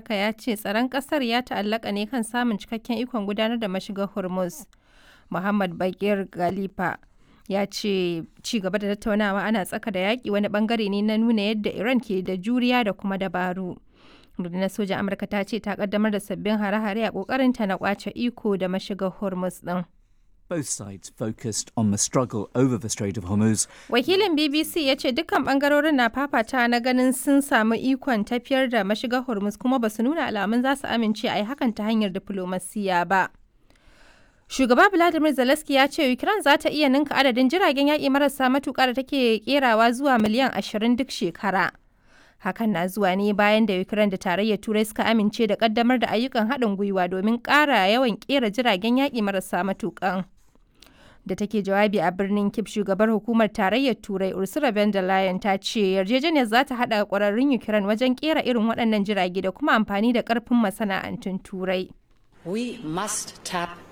Amurka ya ce tsaron ƙasar ya ta'allaka ne kan samun cikakken ikon gudanar da mashigar Hormuz. Muhammad Bagir Galifa ya ce ci gaba da tattaunawa ana tsaka da yaƙi wani bangare ne na nuna yadda Iran ke da juriya da kuma dabaru. Rundunar sojan Amurka ta ce ta kaddamar da sabbin hare-hare a ƙoƙarinta na ƙwace iko da mashigar Hormuz ɗin. Both sides focused on the struggle over the Strait of Hormuz. Wakilin BBC ya ce dukkan bangarorin na fafata na ganin sun samu ikon tafiyar da mashigar Hormuz kuma ba su nuna alamun za su amince a yi hakan ta hanyar diflomasiya ba. Shugaba Vladimir Zelensky ya ce Ukraine za ta iya ninka adadin jiragen yaƙi marasa matuƙa da take kerawa zuwa miliyan 20 duk shekara. Hakan na zuwa ne bayan da Ukraine da tarayyar Turai suka amince da ƙaddamar da ayyukan haɗin gwiwa domin ƙara yawan ƙera jiragen yaƙi marasa matuƙan. Da take jawabi a birnin Kip shugabar hukumar tarayyar Turai Ursula von der Leyen ta ce yarjejeniyar za ta haɗa ƙwararrun Ukraine wajen ƙera irin waɗannan jirage da kuma amfani da ƙarfin masana'antun Turai. We must tap